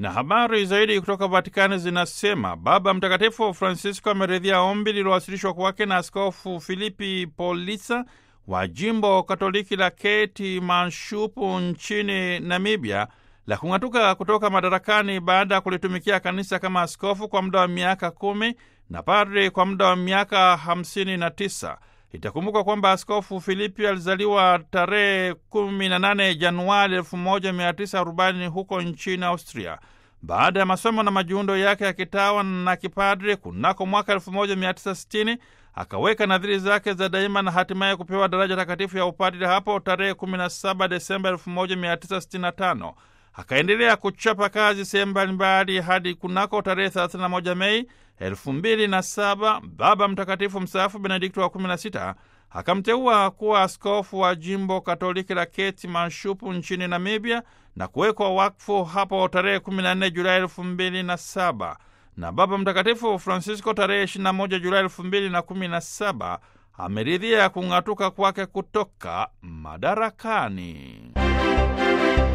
Na habari zaidi kutoka Vatikani zinasema Baba Mtakatifu Francisco ameridhia ombi lililowasilishwa kwake na Askofu Filipi Polisa wa jimbo Katoliki la Keti Manshupu nchini Namibia la kung'atuka kutoka madarakani baada ya kulitumikia kanisa kama askofu kwa muda wa miaka kumi na padri kwa muda wa miaka hamsini na tisa. Itakumbuka kwamba Askofu Filipi alizaliwa tarehe 18 Januari 1940 huko nchini Austria. Baada ya masomo na majiundo yake ya kitawa na kipadri kunako mwaka 1960 akaweka nadhiri zake za daima na hatimaye kupewa daraja takatifu ya upadri hapo tarehe 17 Desemba 1965. Akaendelea kuchapa kazi sehemu mbalimbali hadi kunako tarehe 31 Mei 2007 Baba Mtakatifu mstaafu Benedikto wa 16 akamteua kuwa askofu wa jimbo Katoliki la Keti Manshupu nchini Namibia na kuwekwa wakfu hapo tarehe 14 Julai 2007 na Baba Mtakatifu Francisco tarehe 21 Julai 2017 ameridhia kung'atuka kwake kutoka madarakani.